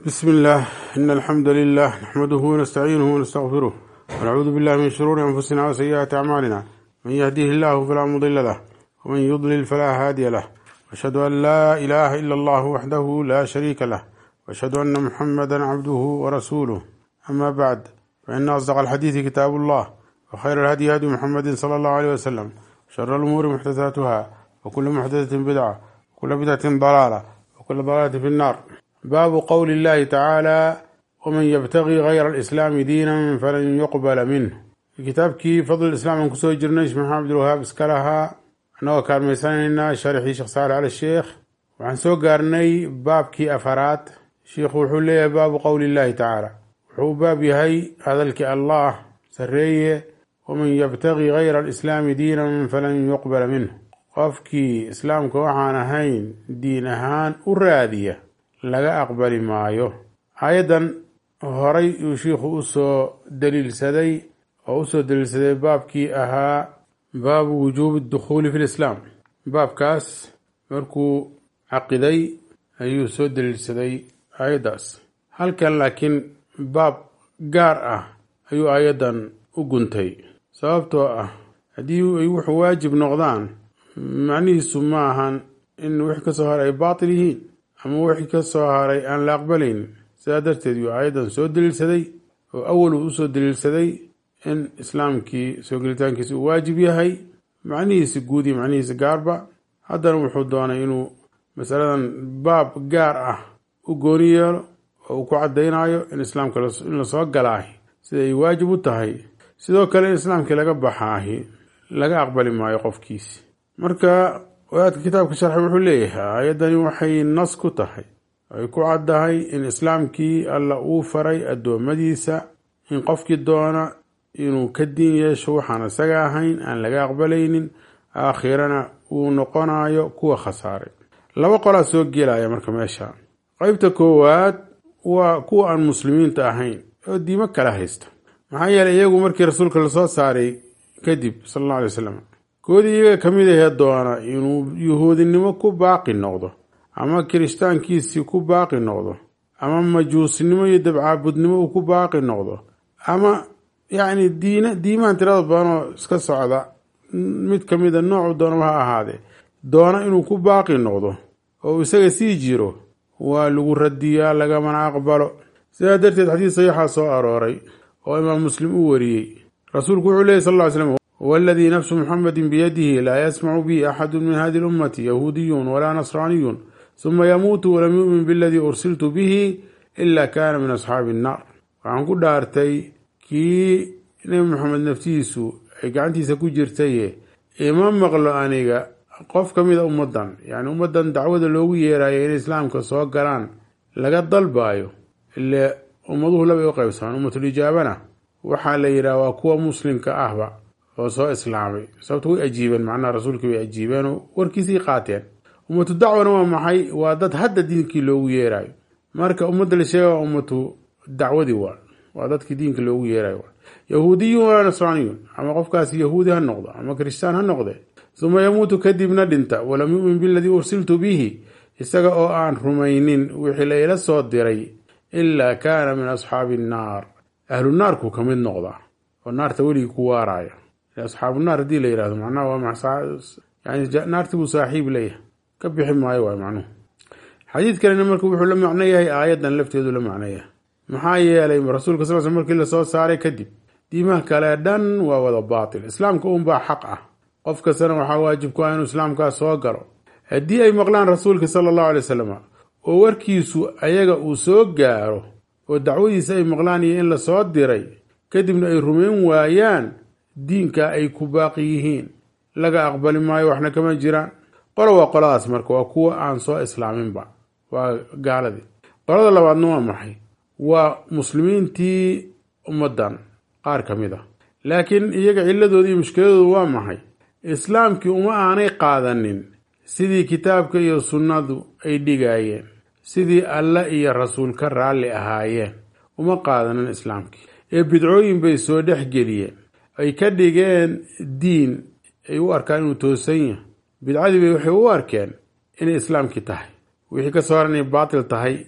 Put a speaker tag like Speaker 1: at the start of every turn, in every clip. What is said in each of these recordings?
Speaker 1: بسم الله إن الحمد لله نحمده ونستعينه ونستغفره ونعوذ بالله من شرور أنفسنا وسيئات أعمالنا من يهديه الله فلا مضل له ومن يضلل فلا هادي له وأشهد أن لا إله إلا الله وحده لا شريك له وأشهد أن محمدا عبده ورسوله أما بعد فإن أصدق الحديث كتاب الله وخير الهدي هدي محمد صلى الله عليه وسلم شر الأمور محدثاتها وكل محدثة بدعة وكل بدعة ضلالة وكل ضلالة في النار باب قول الله تعالى ومن يبتغي غير الإسلام دينا فلن يقبل منه kitaabkii fadl islaam aan kusoo jirnay sheekh maxamed abdulwahaab iska lahaa annagoo kaalmaysanaynaa sharxii sheekh saale cali sheekh waxaan soo gaarnay baabkii afaraad sheikhu wuxuu leeyahay baabu qowli illahi tacaala wuxuu u baab yahay hadalkii allah sarreeye waman yabtagi gayra alislaami diinan falan yuqbala minhu qofkii islaamka waxaan ahayn diin ahaan u raadiya laga aqbali maayo aayaddan horay uu shiikhu usoo daliilsaday oo usoo daliilsaday baabkii ahaa baabu wujuubi dukhuuli fi lislaam baabkaas markuu caqiday ayuu soo daliilsaday aayaddaas halkan laakiin baab gaar ah ayuu aayaddan u guntay sababtoo ah haddii ay wuxuu waajib noqdaan macnihiisu ma ahan in wixii ka soo haray ay baatil yihiin ama wixii ka soo haray aan la aqbalaynin sidaa darteed yuu aayaddan soo daliilsaday oo awal uu usoo daliilsaday in islaamkii soo gelitaankiisa uu waajib yahay macnihiisa guud iyo macnihiisa gaarba haddana wuxuu doonay inuu masaladan baab gaar ah u gooni yeelo oo uu ku caddaynayo in islaamka in lasoo galaahi sida ay waajib u tahay sidoo kale in islaamkii laga baxaahi laga aqbali maayo qofkiisi marka wadaadka kitaabka sharxi wuxuu leeyahay aayaddani waxay nas ku tahay ay ku caddahay in islaamkii alla uu faray addoommadiisa in qofkii doona inuu ka diin yeesho waxaan isaga ahayn aan laga aqbalaynin aakhirana uu noqonayo kuwa khasaaray laba qolaa soo gelaya marka meesha qeybta koowaad waa kuwa aan muslimiinta ahayn oo diimo kala haysta maxaa yeeley iyagu markii rasuulka lasoo saaray kadib sala alla alay wasalam koodii iyaga ka mid ahee doona inuu yuhuudinimo ku baaqi noqdo ama kirishtaankiisii ku baaqi noqdo ama majuusinimo iyo dabcaabudnimo uu ku baaqi noqdo ama yacni diina diimahan tirada badan oo iska socda mid ka mida noocu doonaba ha ahaadee doona inuu ku baaqi noqdo oo isaga sii jiro waa lagu radiyaa lagamana aqbalo sidaa darteed xadiis saxiixaa soo arooray oo imaam muslim uu wariyey rasuulku wuxuu leeyay sal ll ly slam waladii nafsu muxamedin biyadihi laa yasmacu bi axadu min hadi lummati yahuudiyun walaa nasraaniyun suma yamuutu walam yu'min biladii ursiltu bihi ila kana min asxaabi innaar waxaan ku dhaartay kii nebi maxamed naftiisu ay gacantiisa ku jirtaye ima maqlo aniga qof ka mida ummaddan yacni ummaddan dacwada loogu yeerayo inay islaamka soo galaan laga dalbaayo ile ummaduhu labay u qaybsamaan ummatulijaabana waxaa la yidhaha waa kuwa muslimka ahba oo soo islaamay sababto way ajiibeen macnaha rasuulkii way ajiibeen oo warkiisii qaateen ummatu dacwana waa maxay waa dad hadda diinkii loogu yeerayo marka ummadda la sheega waa ummatu dacwadii waa waa dadkii diinka loogu yeerayo yahuudiyun walaa nasraaniyun ama qofkaasi yahuudi ha noqdo ama kiristaan ha noqde suma yamuutu kadibna dhinta walam yu'min biladii ursiltu bihi isaga oo aan rumaynin wixii la ila soo diray ilaa kaana min asxaabi innaar ahlu naarku ka mid noqdaa oo naarta weligii ku waaraya asxaabu naar haddii la yihahdo macnaha waa yani naarti buu saaxiib leeyahay ka bixi maayo waay macnuhu xadiid kalena marka wuxuu la macno yahay aayaddan lafteedu la macno yahay maxaa yeelay rasuulka sal sl markii lasoo saaray kadib diimaha kale dhan waa wada baatil islaamka unbaa xaq ah qof kastana waxaa waajib ku ah inuu islaamkaas soo galo haddii ay maqlaan rasuulka sala allahu alay wasalam oo warkiisu ayaga uu soo gaaro oo dacwadiisa ay maqlaan iyo in lasoo diray kadibna ay rumayn waayaan diinka ay ku baaqi yihiin laga aqbali maayo waxna kama jiraan qolo waa qoladaas marka waa kuwa aan soo islaaminba waa gaaladii qolada labaadna waa maxay waa muslimiintii ummaddan qaar ka mid ah laakiin iyaga ciladooda iyo mushkiladoodu waa maxay islaamkii uma aanay qaadanin sidii kitaabka iyo sunnadu ay dhigaayeen sidii alla iyo rasuul ka raalli ahaayeen uma qaadanin islaamkii ee bidcooyin bay soo dhex geliyeen ay ka dhigeen diin ay u arkaan inuu toosan yahay bidcadii bay waxay u arkeen inay islaamkii tahay wixii ka soo haran inay baatil tahay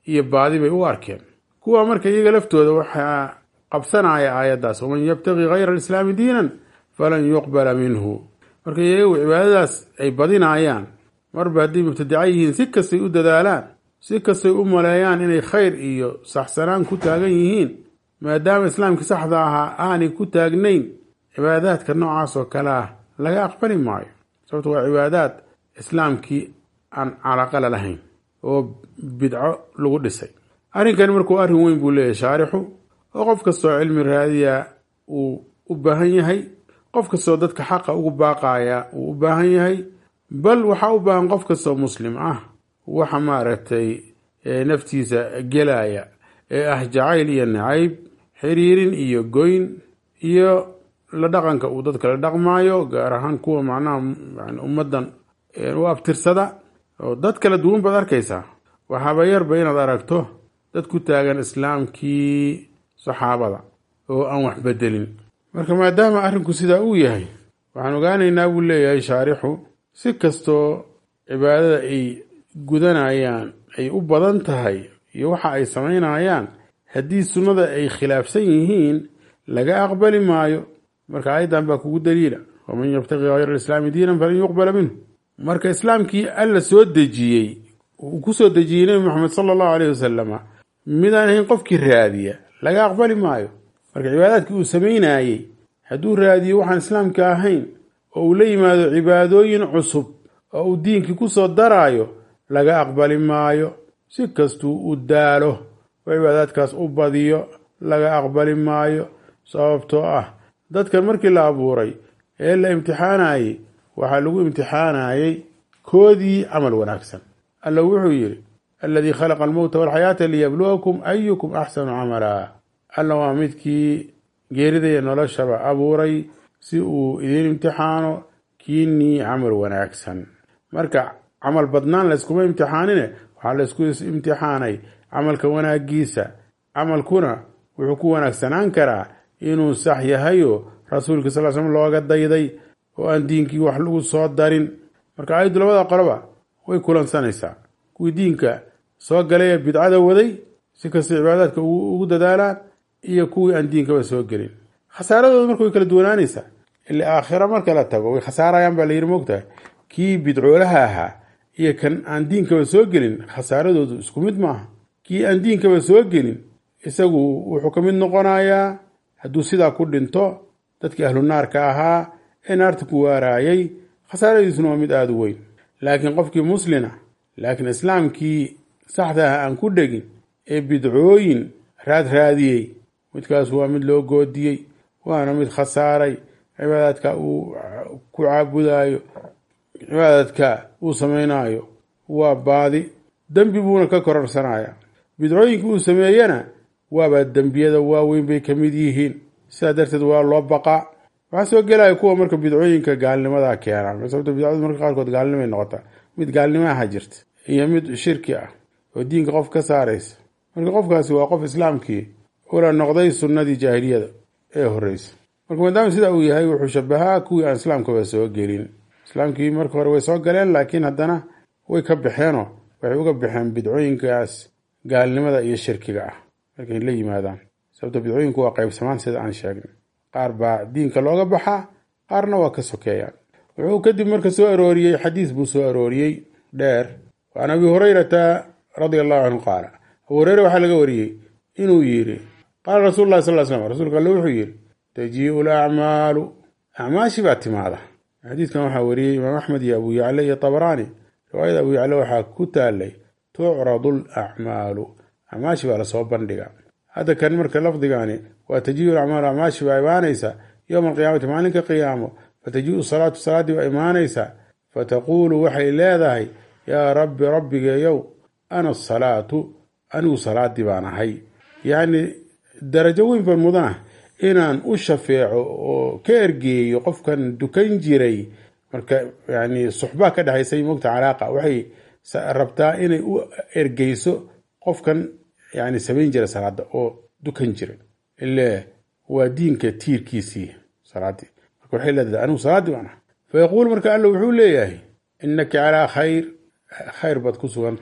Speaker 1: iyo baadi bay u arkeen kuwa marka iyaga laftooda waxaa qabsanaya aayaddaas waman yabtaqi hayra alislaami diinan falan yuqbala minhu marka iyagu cibaadadaas ay badinayaan marba hadday mubtadaca yihiin si kastay u dadaalaan si kastay u maleeyaan inay khayr iyo saxsanaan ku taagan yihiin maadaama islaamkii saxda ahaa aanay ku taagnayn cibaadaadka noocaas oo kale ah laga aqbali maayo sababto waa cibaadaad islaamkii aan calaqala lahayn oo bidco lagu dhisay arrinkani markuu arrin weyn buu leeyahay shaarixu oo qof kastoo cilmi raadiya uu u baahan yahay qof kastoo dadka xaqa ugu baaqaya uu u baahan yahay bal waxaa u baahan qof kastoo muslim ah waxa maaragtay naftiisa gelaya ee ah jacayl iyo nacayb xiriirin iyo goyn iyo la dhaqanka uu dadka la dhaqmaayo gaar ahaan kuwa macnaha ummaddan u abtirsada oo dad kala duwan baad arkaysaa waxaaba yarba inaad aragto dad ku taagan islaamkii saxaabada oo aan wax bedelin marka maadaama arrinku sidaa uu yahay waxaan ogaanaynaa buu leeyahay shaarixu si kastoo cibaadada ay gudanayaan ay u badan tahay iyo waxa ay samaynayaan haddii sunnada ay khilaafsan yihiin laga aqbali maayo marka aayaddan baa kugu daliila waman yabtaqi hayra alislaami diinan falan yuqbala minhu marka islaamkii alla soo dejiyey uu ku soo dejiyey nebi moxamed sala allahu aleyh wasalama midaan ahayn qofkii raadiya laga aqbali maayo marka cibaadaadkii uu samaynayey hadduu raadiyo waxaan islaamka ahayn oo uu la yimaado cibaadooyin cusub oo uu diinkii ku soo daraayo laga aqbali maayo si kastuu u daalo oo cibaadaadkaas u badiyo laga aqbali maayo sababtoo ah dadkan markii la abuuray ee la imtixaanayey waxaa lagu imtixaanayey koodii camal wanaagsan alla wuxuu yidhi aladii khalaqa almowta walxayaata liyabluwakum ayukum axsanu camala alla waa midkii geeridaya noloshaba abuuray si uu idiin imtixaano kiinii camal wanaagsan marka camal badnaan layskuma imtixaanine waxaa laysku imtixaanay camalka wanaagiisa camalkuna wuxuu ku wanaagsanaan karaa inuu sax yahayo rasuulka sal slm looga dayday oo aan diinkii wax lagu soo darin marka aayaddu labada qoloba way kulansanaysaa kuwii diinka soo galay ee bidcada waday si kastay cibaadaadka ugu dadaalaan iyo kuwii aan diinkaba soo gelin khasaaradooda marka way kala duwanaanaysaa ila aakhira marka la tago way khasaarayaan baa layidhi moogtahay kii bidcoolaha ahaa iyo kan aan diinkaba soo gelin khasaaradoodu isku mid maaha kii aan diinkaba soo gelin isagu wuxuu ka mid noqonayaa hadduu sidaa ku dhinto dadkii ahlu naarka ahaa ee naarta ku waaraayay khasaaradiisuna waa mid aada u weyn laakiin qofkii muslina laakiin islaamkii saxda ah aan ku dhegin ee bidcooyin raad raadiyey midkaas waa mid loo goodiyey waana mid khasaaray cibaadaadka uu ku caabudayo cibaadaadka uu samaynayo waa baadi dembi buuna ka kororsanaya bidcooyinka uu sameeyena waaba dembiyada waaweyn bay ka mid yihiin sidaa darteed waa loo baqaa waxaa soo gelaya kuwa marka bidcooyinka gaalnimada keenaan sababto bidcadu marka qaarkood gaalnimay noqotaa mid gaalnimaha jirta iyo mid shirki ah oo diinka qof ka saaraysa marka qofkaasi waa qof islaamkii ula noqday sunnadii jaahiliyada ee horeysa marka maadaama sidaa uu yahay wuxuu shabahaa kuwii aan islaamkaba soo gelin islaamkii marka hore way soo galeen laakiin haddana way ka baxeenoo waxay uga baxeen bidcooyinkaas gaalnimada iyo shirkiga ah markay la yimaadaan sababto bidcooyinku waa qaybsamaan sida aan sheegnay qaar baa diinka looga baxaa qaarna waa ka sokeeyaan wuxuu kadib marka soo arooriyey xadiis buu soo arooriyey dheer an abi hurayrata radia allahu canhu qaala abu hureyre waxaa laga wariyey inuu yidhi qaala rasuulu lahi sal l slam rasuulka alle wuxuu yidhi tajiiu lacmaalu acmaashi baa timaada xadiidkan waxaa wariyey imaam axmed iyo abu yacle iyo tabaraani riwaayada abu yacle waxaa ku taalay tucradu lacmaalu acmaashi baa lasoo bandhiga hadda kan marka lafdigani waa tajiiu lacmaalu acmaashi baa imaanaysa yowma alqiyaamati maalinka qiyaamo fatajiiu salaatu salaaddii baa imaanaysa fataquulu waxay leedahay yaa rabbi rabbigeeyow ana asalaatu anigu salaaddii baan ahay yacni darajo weyn baan mudanah inaan u shafeeco oo ka ergeeyo qofkan dukan jiray marka yani suxbaa ka dhexaysay mogta calaaqa waxay rabtaa inay u ergeyso qofkan yani samayn jira salaada oo dukan jiray ile waa diinka tiirkiisii salaadii marka waxay leedahay anigu salaaddii baan ahay fayaquul marka alla wuxuu leeyahay inaka calaa khayr khayr baad ku sugan tahay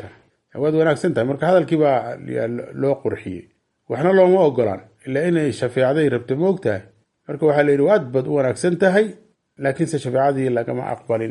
Speaker 1: waad wanaagsan tahay marka hadalkii baa loo qurxiyey waxna looma ogolaan ilaa inay shafeecday rabta moog tahay marka waxaa la yidhi waad bad u wanaagsan tahay laakiinse shafeecadii lagama aqbalin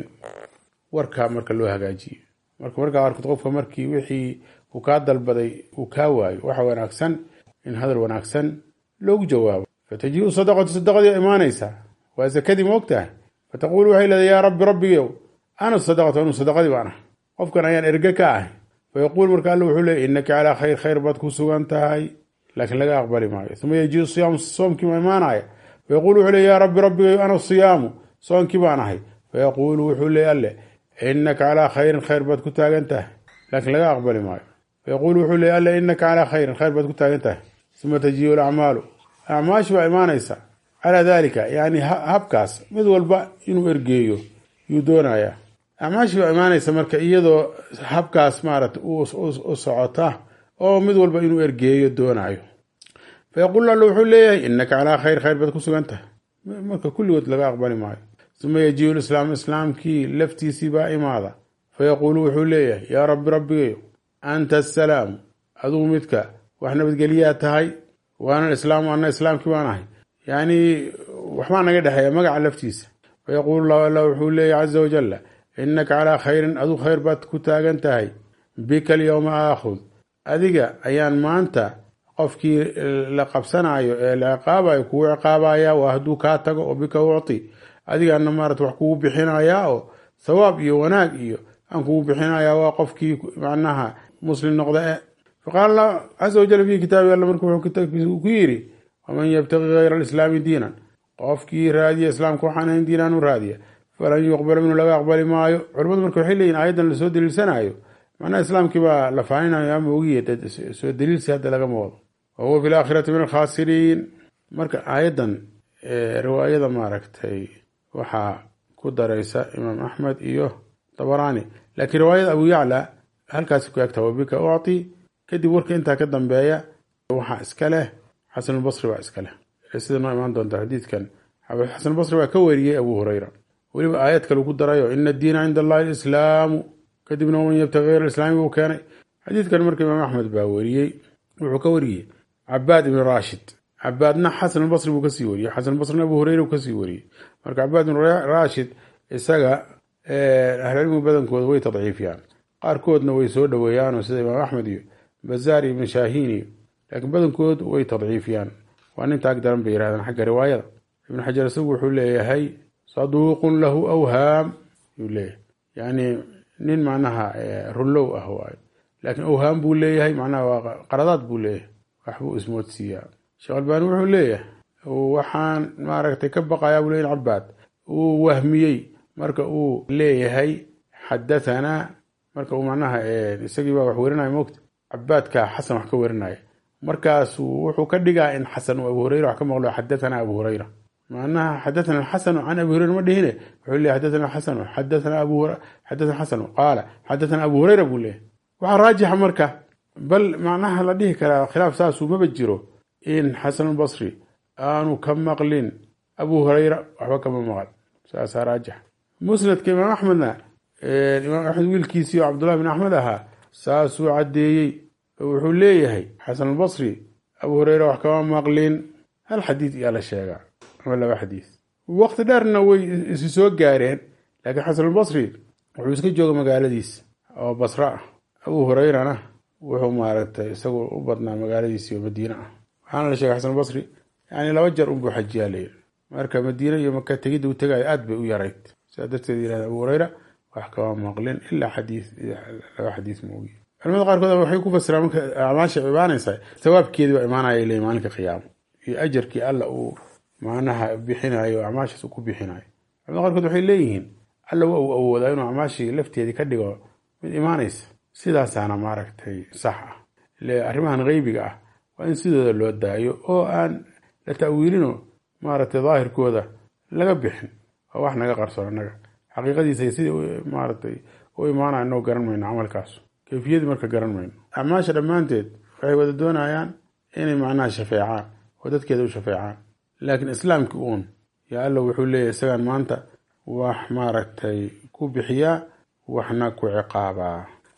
Speaker 1: warkaa marka loo hagaajiyo marka markaa arkad qofka markii wixii uu kaa dalbaday uu kaa waayo waxa wanaagsan in hadal wanaagsan loogu jawaabo fatajiu sadaqatu sadaqadii imaanaysaa waa sakadii moog tahay fataquulu waxay leedahay yaa rabbi rabbigow ana sadaqatu anu sadaqadii baan ahay qofkan ayaan erge ka ahay fayaquul marka alla wuxuu leeyay innaka calaa khayr khayr baad ku sugan tahay laakiin laga aqbali maayo uma yajiu siyaamu soomkii ma imaanaya fayaquulu wuxuu leey yaa rabbi rabbigow ana siyaamu soonkii baan ahay fayaquulu wuxuu leey alle innaka calaa khayrin khayr baad ku taagan tahay laakiin laga aqbali maayo fayaquulu wuxuu leey alle innaka calaa khayrin khayr baad ku taagan tahay uma tajiu lacmaalu acmaashi baa imaanaysa calaa dalika yani habkaas mid walba inuu ergeeyo yuu doonayaa acmaashii baa imaanaysa marka iyadoo habkaas maarata u socota oo mid walba inuu ergeeyo doonayo fayaquul alla wuxuu leeyahay innaka calaa khayr khayr baad ku sugan tahay marka kulligood laga aqbali maayo uma yajiu lislaam islaamkii laftiisii baa imaada fayaquulu wuxuu leeyahay yaa rabbi rabbigayo anta asalaamu adugu midka wax nabadgelyaa tahay waana islaamu ana islaamkii baan ahay yacni waxbaa naga dhexeeya magaca laftiisa fayaquulu llahu alla wuxuu leeyahy caza wajalla innaka calaa khayrin aduu khayr baad ku taagan tahay bika alyowma aakhud adiga ayaan maanta qofkii la qabsanayo ee la ciqaabayo kugu ciqaabaya waa hadduu kaa tago oo bika ucti adigaana maarata wax kugu bixinayaa oo thawaab iyo wanaag iyo aan kugu bixinayaa waa qofkii macnaha muslim noqda e faqaala allah caza wajal fi kitaabi alla marka wuxuu kitaabkiisa ku yidhi waman yabtaqi hayra alislaami diinan qofkii raadiya islaamka waxaan ahayn diinaan u raadiya falan yuqbala minhu laga aqbali maayo culimmadu marka waxay leeyihin aayaddan lasoo daliilsanayo macnaha islaamkii baa la faaninayo ama ogiya soo daliilsi hadda lagama wado wa huwa fi laakhirati min alkhaasiriin marka aayaddan riwaayada maaragtay waxaa ku daraysa imaam axmed iyo dabaraani laakiin riwaayada abu yacla halkaasi ku egta wabika ucti kadib warka intaa ka dambeeya waxaa iska leh xasanulbasri baa iska leh sida noo imaan doonta xadiidkan xasanulbasri baa ka wariyey abu hureyra weliba aayad kale ku darayo ina addiina cinda allahi alislaamu kadibna waman yabtaqi hayr alislaami buu keenay xadiidkan marka imaam axmed baa wariyey wuxuu ka wariyey cabaad ibni raashid cabaadna xasanulbasri buu kasii wariyey xasanulbasrina abu hureyra buu kasii wariyey marka cabaad ibn raashid isaga ahlicilmigu badankooda way tadciifiyaan qaarkoodna way soo dhoweeyaanoo sida imaam axmed iyo bazaar iyo ibn shaahiin iyo laakiin badankood way tadciifiyaan waa nin taag daran bay yirahdaan xagga riwaayada ibnu xajar isagu wuxuu leeyahay saduuqun lahu awhaam yuu leeyahay yani nin macnaha runlow ah waayo laakiin awhaam buu leeyahay macnaha waa qaradaad buu leeyahay waxbuu ismoodsiiyaa sheekh albaani wuxuu leeyahay waxaan maaragtay ka baqayaa buu leeyahy cabaad uu wahmiyey marka uu leeyahay xadahanaa marka uu macnaha isagii baa wax werinaya moogta cabaadka xasan wax ka werinaya markaasuu wuxuu ka dhigaa in xasan uu abu hureyra wax ka maqlo xadahanaa abu hureyra macnaha xadathana xasanu can abi hureyra ma dhihine wuxuu leeyahy xadathana xasanu xadathana abu xadathana xasanu qaala xadathana abu hureyra buu leeyahy waxaa raajixa marka bal macnaha la dhihi karaa khilaaf saasuu maba jiro in xasanulbasri aanu ka maqlin abu hureyra waxba kama maqal saasaa raajix musnadka imaam axmedna imaam axmed wiilkiisii oo cabdullahi bin axmed ahaa saasuu caddeeyey oo wuxuu leeyahay xasanulbasri abu hureyra wax kama maqlin hal xadiid iyaa la sheegaa ama laba xadiid waqti dheerna way isu soo gaareen laakiin xasanulbasri wuxuu iska jooga magaaladiis oo basra ah abu hureyrana wuxuu maaragtay isagu u badnaa magaaladiisi oo madiine ah waxaana la sheegay xasanulbasri yani laba jeer unbuu xajiyaa layiri marka madiine iyo maka tegidda u tegayo aad bay u yarayd sidaa darteed yirahda abu hureyra wax kama maqlin ilaa xadiid laba xadiid moogi culamada qaarkood waxay ku fasiraan marka acmaasha imaanaysa sawaabkeedii baa imaanaya ilay maalinka qiyaamo iyo ajarkii alla uu macnaha bixinayo acmaashaas uu ku bixinayo culamada qaarkood waxay leeyihiin alla waa uu awoodaa inuu acmaashii lafteedii ka dhigo mid imaanaysa sidaasaana maaragtay sax ah ile arrimahan qeybiga ah waa in sidooda loo daayo oo aan la ta'wiilino maaragtay daahirkooda laga bixin waa wax naga qarsoon annaga xaqiiqadiisa sidii maaragtay u imaanaya inoo garan mayno camalkaas kayfiyadii marka garan mayno acmaasha dhammaanteed waxay wada doonayaan inay macnaha shafeecaan oo dadkeeda u shafeecaan laakiin islaamkii uun yaa alla wuxuu leeyahy isagaan maanta wax maaragtay ku bixiyaa waxna ku ciqaabaa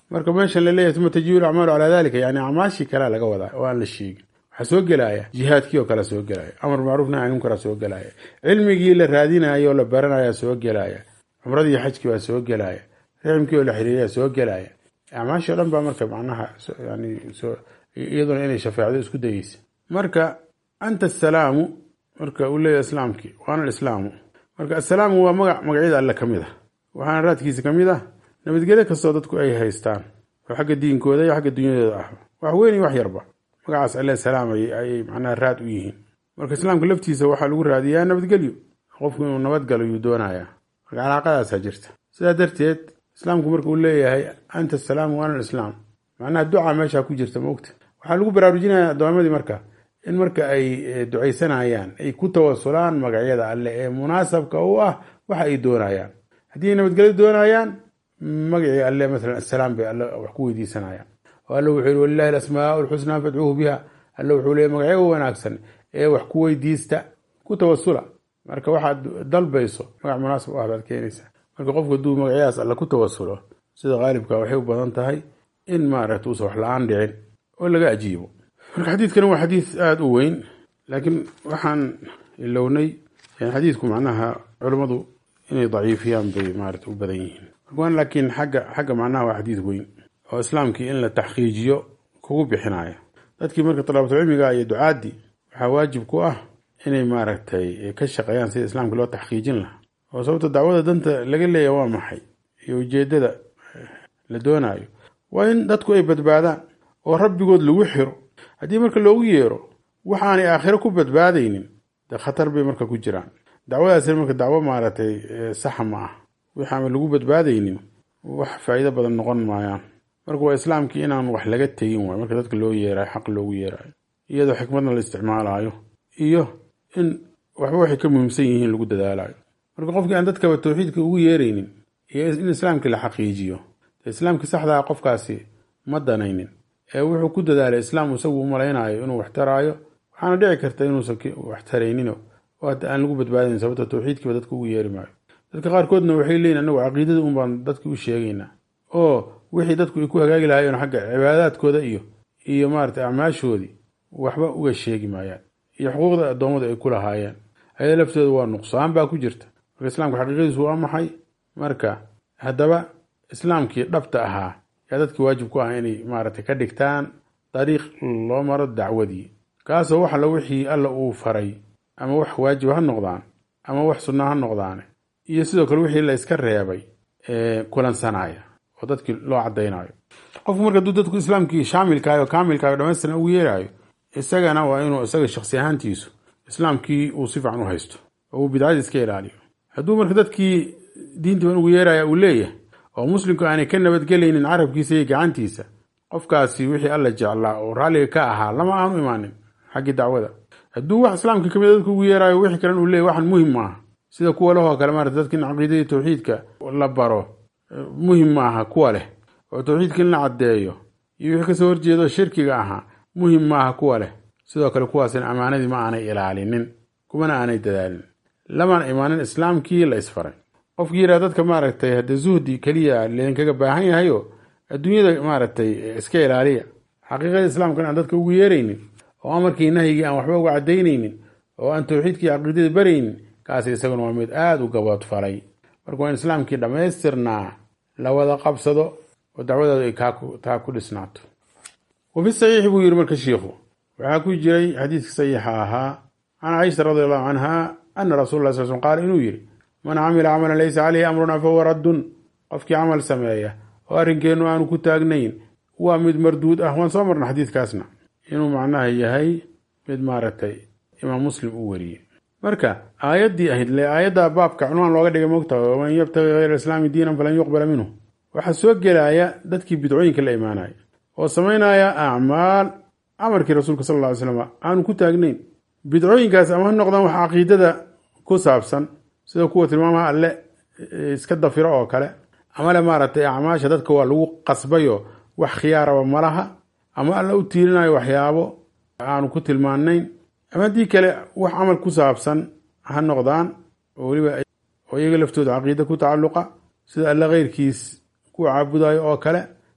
Speaker 1: marka meeshan laleeyahay uma tajibu acmaalu calaa dalika yani acmaashii kalea laga wadaa oo aan la sheegin waxaa soo gelaya jihaadkii oo kale soo gelaya amar macruuf nahy an munkara soo gelaya cilmigii la raadinayo oo la baranaya soo gelaya cumradii xajkii baa soo gelaya riximkii oo la xiriiraya soo gelaya acmaashii o dhan baa marka macnaha yani iyaduna inay shafeecdo isku dayeysa marka anta asalaamu marka uu leeyahy islaamkii waana alislaamu marka assalaamu waa magac magacyada alle ka mid ah waxaana raadkiisa ka mid ah nabadgelyo kastoo dadku ay haystaan oo xagga diinkooda iyo xagga dunyadooda ah wax weyn iyo wax yarba magacaas alle salaam ayay macnaha raad u yihiin marka islaamka laftiisa waxaa lagu raadiyaa nabadgelyo qofku inuu nabadgalo yuu doonayaa marka calaaqadaasaa jirta sidaa darteed islaamku marka uu leeyahay anta asalaamu waana alislaam macnaha duca meeshaa ku jirta maogta waxaa lagu baraarujinaya addoomadii marka in marka ay ducaysanayaan ay ku tawasulaan magacyada alle ee munaasabka u ah waxa ay doonayaan haddii ay nabadgelyo doonayaan magacii alle maalan assalaam bay alle wax ku weydiisanayaan oo alle wuxuu yihi walilahi alasmaau lxusnaa fadcuuhu biha alle wuxuu leeyay magacyo wanaagsan ee wax ku weydiista ku tawasula marka waxaad dalbayso magac munaasab u ah baad keenaysaa marka qofku hadduu magacyadaas alle ku tawasulo sida qaalibka waxay u badan tahay in maaragta uusan wax la-aan dhicin oo laga ajiibo marka xadiidkani waa xadiid aada u weyn laakiin waxaan ilownay xadiidku macnaha culummadu inay daciifiyaan bay maarata u badan yihiin marka laakiin xagga xagga macnaha waa xadiid weyn oo islaamkii in la taxqiijiyo kugu bixinaya dadkii marka talaabatulcilmiga iyo ducaadii waxaa waajib ku ah inay maaragtay ka shaqeeyaan sida islaamka loo taxqiijin lahaa oo sababta dacwada danta laga leeyahy waa maxay iyo ujeedada la doonaayo waa in dadku ay badbaadaan oo rabbigood lagu xiro haddii marka loogu yeero waxaanay aakhiro ku badbaadaynin dee khatar bay marka ku jiraan dacwadaasina marka dacwo maaragtay saxa ma ah waxaama lagu badbaadaynin wax faa'iido badan noqon maayaan marka waa islaamkii inaan wax laga tegin waay marka dadka loo yeerayo xaq loogu yeerayo iyadoo xikmadna la isticmaalayo iyo in waxba waxay ka muhiimsan yihiin lagu dadaalayo marka qofkii aan dadkaba tawxiidka ugu yeeraynin iyo in islaamkii la xaqiijiyo dee islaamkii saxdaa qofkaasi ma danaynin ee wuxuu ku dadaalay islaam isagu u malaynayo inuu wax taraayo waxaana dhici karta inuusan wax taraynino oo hadda aan lagu badbaadayn sababta tawxiidkiiba dadka ugu yeeri maayo dadka qaarkoodna waxay leeyihin anagu caqiidada un baan dadki u sheegaynaa oo wixii dadku ay ku hagaagi lahaayeen xagga cibaadaadkooda iyo iyo maarata acmaashoodii waxba uga sheegi maayaan iyo xuquuqda addoommadu ay ku lahaayeen ayada laftooda waa nuqsaan baa ku jirta marka islaamka xaqiiqadiisu waa maxay marka haddaba islaamkii dhabta ahaa yaa dadkii waajib ku ah inay maaragtay ka dhigtaan dariiq loo maro dacwadii kaasoo wax alla wixii alla uu faray ama wax waajiba ha noqdaan ama wax sunna ha noqdaane iyo sidoo kale wixii la iska reebay kulansanaya oo dadkii loo cadaynayo qofku marka hadduu dadku islaamkii shaamilkaayo kaamilkaayo dhamaystiran ugu yeerayo isagana waa inuu isaga shaksi ahaantiisu islaamkii uu si fiican u haysto oo uu bidcadii iska ilaaliyo hadduu marka dadkii diintiiban ugu yeeraya uu leeyahay oo muslimku aanay ka nabadgelaynin carabkiisa iyo gacantiisa qofkaasi wixii alla jeclaa oo raalliga ka ahaa lama aanu imaanin xaggii dacwada hadduu wax islaamka kamid dadku ugu yeerayo wixii kalen uu leeyahy waxan muhim maaha sida kuwa lehoo kale maarata dadka in caqiidadii tawxiidka la baro muhim maaha kuwa leh oo tawxiidka in la caddeeyo iyo wixii kasoo horjeedo shirkiga ahaa muhim maaha kuwa leh sidoo kale kuwaasina ammaanadii ma aanay ilaalinin kumana aanay dadaalin lamana imaanin islaamkii la isfaray qofkii yidhaha dadka maaragtay hadde zuhdi keliya leedinkaga baahan yahayo adduunyada maaragtay iska ilaaliya xaqiiqada islaamkan aan dadka ugu yeeraynin oo amarkii nahyigii aan waxba uga cadaynaynin oo aan tawxiidkii caqiidadii baraynin kaasi isaguna waa mid aada u gaboodfalay marka waa in islaamkii dhammaystirnaa la wada qabsado oo dacwadooda ay taa ku dhisnaato wa fi saxiixi buu yidhi marka shiikhu waxaa ku jiray xadiiska saxiixa ahaa can caisha radi allahu canha ana rasul la sal sl qaala inuu yidhi man camila camalan laysa caleyhi amruna fahuwa raddun qofkii camal sameeya oo arrinkeennu aanu ku taagnayn waa mid marduud ah waan soo marna xadiidkaasna inuu macnaha yahay mid maaragtay imaam muslim u wariyey marka aayaddii ahayd le aayadda baabka cunwaan looga dhigay mogtaha waman yabtagi hayra islaami diinan falan yuqbala minhu waxaa soo gelaya dadkii bidcooyinka la imaanaya oo samaynaya acmaal amarkii rasuulka sal lla ly slam aanu ku taagnayn bidcooyinkaas ama ha noqdaan wax caqiidada ku saabsan sida kuwa tilmaamaha alle iska dafiro oo kale ama le maaragtay acmaasha dadka waa lagu qasbayo wax khiyaaraba malaha ama alla u tiirinayo waxyaabo aanu ku tilmaanayn ama haddii kale wax camal ku saabsan ha noqdaan oo weliba oo iyaga laftooda caqiida ku tacalluqa sida alle keyrkiis ku caabudayo oo kale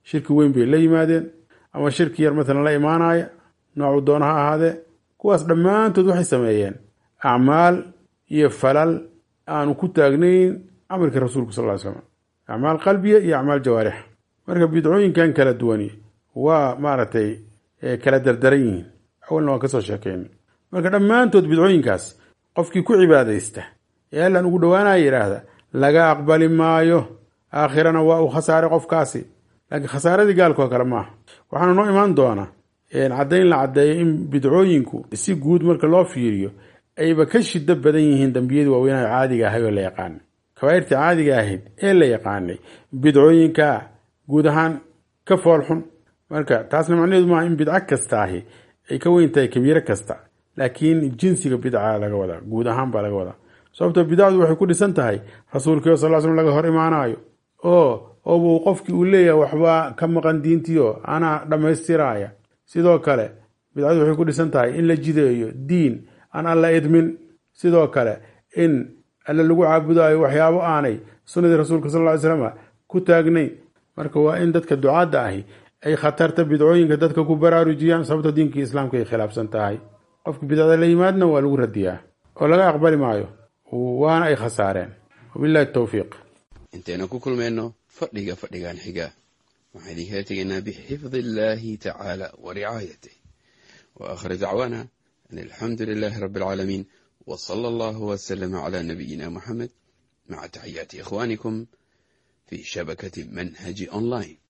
Speaker 1: shirki weyn bay la yimaadeen ama shirki yar maalan la imaanaya noocuu doona ha ahaadee kuwaas dhammaantood waxay sameeyeen acmaal iyo falal aanu ku taagnayn amarkii rasuulku sal ly slam acmaal qalbiya iyo acmaal jawaarix marka bidcooyinkan kala duwani waa maaragtay kala dardaran yihiin awalna waan kasoo sheekayn marka dhammaantood bidcooyinkaas qofkii ku cibaadaysta ee allan ugu dhowaanaya yidhaahda laga aqbali maayo aakhirana waa uu khasaaray qofkaasi laakiin khasaaradii gaalkoo kale maaha waxaana noo imaan doona caddayn la caddeeyo in bidcooyinku si guud marka loo fiiriyo ayba ka shido badan yihiin dambiyadii waaweynaha caadiga ahay oo la yaqaanay kabaa'irtii caadiga ahayd ee la yaqaanay bidcooyinka guud ahaan ka foolxun marka taasna macnaheedu maaha in bidco kasta ahi ay ka weyn tahay kabiiro kasta laakiin jinsiga bidca laga wadaa guud ahaan baa laga wadaa sababtoo bidacdu waxay ku dhisan tahay rasuulkii sal slam laga hor imaanayo oo oobuu qofkii uu leeyahay waxbaa ka maqan diintiio anaa dhammaystiraya sidoo kale bidcadu waxay ku dhisan tahay in la jideeyo diin aan alla idmin sidoo kale in alle lagu caabudayo waxyaabo aanay sunnadii rasuulka sal ly slam ku taagnayn marka waa in dadka ducaadda ahi ay khatarta bidcooyinka dadka ku baraarujiyaan sababta diinkii islaamka ay khilaafsan tahay qofka bidcada la yimaadna waa lagu radiyaa oo laga aqbali maayo waana ay khasaareen wabillahi towfiiq
Speaker 2: intaynu ku kulmayno fadhiga fadhigan xiga waxaan idinkala tegaynaa bixifdi illaahi tacaala wa ricaayatih wa aakhir dacwaana an alxamdu lilaahi rabbi alcaalamiin wa sala allahu wasalama calaa nabiyina muxamed maca taxiyaati ikhwaanikum fii shabakati manhaji online